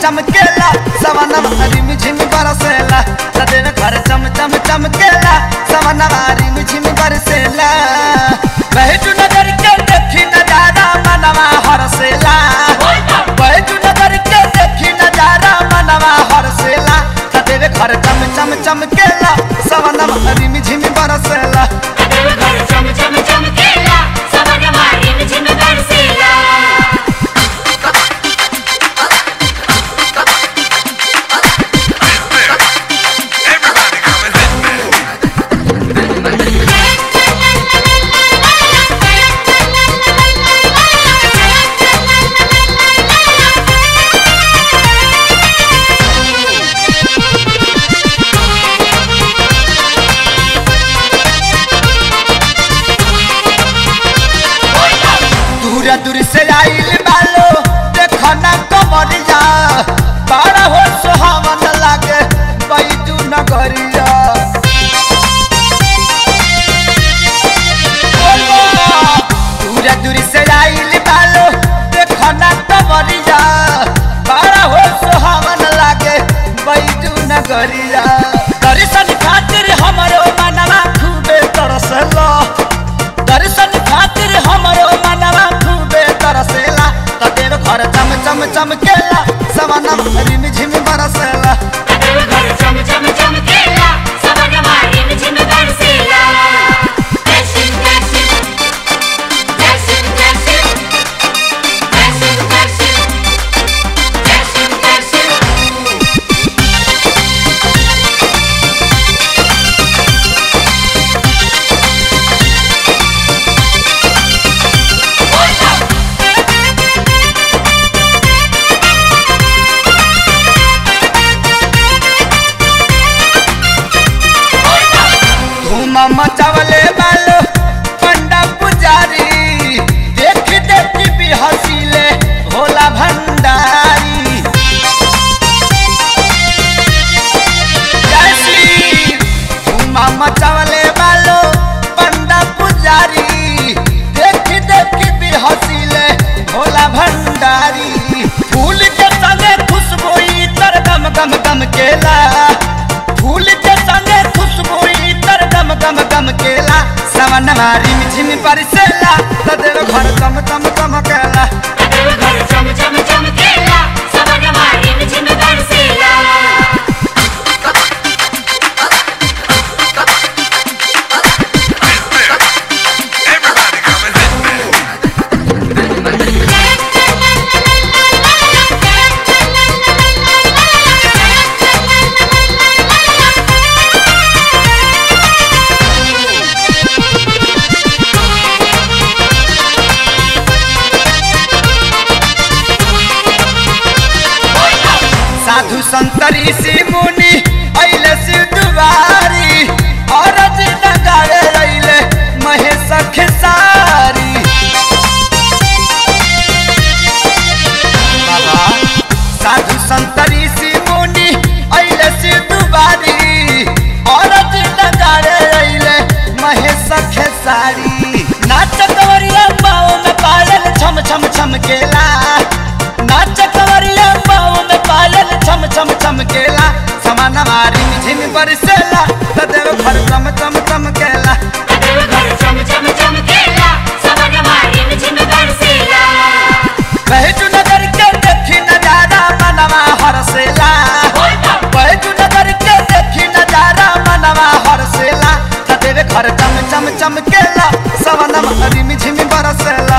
चमकेला सवनवा रिम झिम बरसेला सदैव घर चम चम चमकेला सवनवा रिम झिम बरसेला बैजू नगर के देखी नजारा मनवा हरसेला बैजू नगर के देखी नजारा मनवा हरसेला सदैव घर चम चम चमकेला सवनवा रिम झिम बरसेला घर चम चम चमकेला सवनवा रिम झिम बरसेला Everybody come and hit me. दूर दूर से आइल बालो देखो ना कमरिया बड़ा हो सुहावन लागे बैजू नगरिया दूर दूर से आइल बालो देखो ना कमरिया बड़ा हो सुहावन लागे बैजू नगरिया दर्शन खातिर हमरो मनवा खूबे तरसला दर्शन खातिर हमरो मनवा खूबे तरसेला तदेव घर चम चम चमकेला सवनम रिम झिम बरसेला घर चम चम चमकेला सवनवा रिम झिम बरसेला दर्शन दर्शन दर्शन दर्शन दर्शन दर्शन दर्शन दर्शन धूम मचावले बालो पंडा पुजारी देख देख भी हसीले भोला भंडारी जैसी धूम मचावले बालो पंडा पुजारी देख देख भी हसीले भोला भंडारी फूल के संगे खुशबू इतर गम गम गम केला फूल के संगे खुशबू इतर गम गम गम केला सवन मारी झिम परसेला सदैव घर चम चम चमकेला घर चम चम चमकेला सवनवा रिम झिम बरसेला Everybody come and hit me. साधु संतरी सी मुनि अइले शिव दुआरी और नगारे रइले महेश खेसारी बाबा साधु संतरी सी मुनि अइले शिव दुआरी और नगारे रइले महेश खेसारी नाच कवरिया पाँव में पायल छम छम छम केला नाच कवरिया पाँव में पायल छम छम छम केला समान मारी झिम बरसेला सदैव घर चम चम चमकेला घर चम चम चमकेला सवनवा रिम झिम बरसेला बैजू नगर के देखी नजारा मनवा हरसेला बैजू नगर के देखी नजारा मनवा हरसेला सदैव घर चम चम चमकेला सवनम रिम झिम बरसेला